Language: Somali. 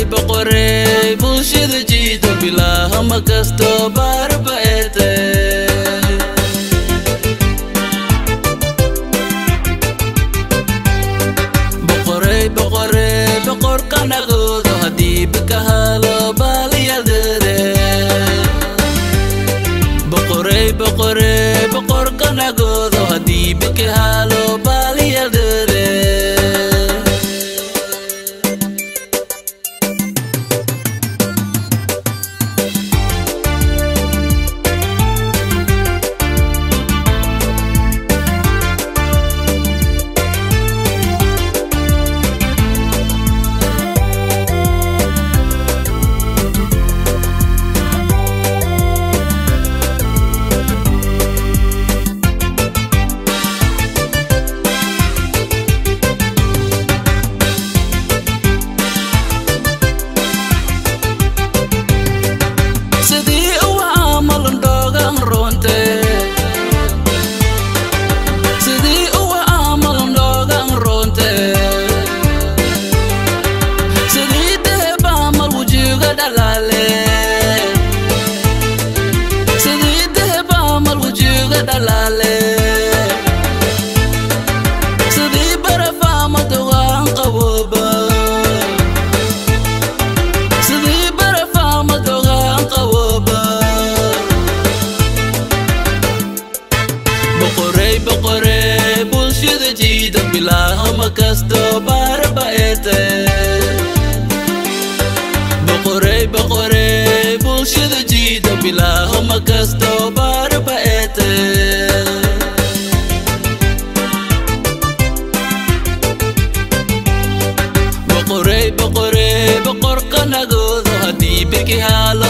boqorey bulshada jiito bilaahama kasto baarba eete boqorey boqorey boqorkanagoodo haddii bikahalo baaliyadere boqorey boqorey boqorkanagoodo haddii bikahalo baaliyadere sidii uwa amalan dhoogan runte sidii uwa amalan dhoogan runte sidii deheb amal wujuga dhalaale sidii deheb amal wujuga dhalaale sidii baraf ama dugaan qabooba sidii baraf ama dogaan qabooba boqorey boqorey bulshada jiida bilaahama kasto baarba eete boqorey boqorey bulshada jiida bilaahama kasto baarba eete boqorey boqorey boqorkanagoodo haddii biki haalo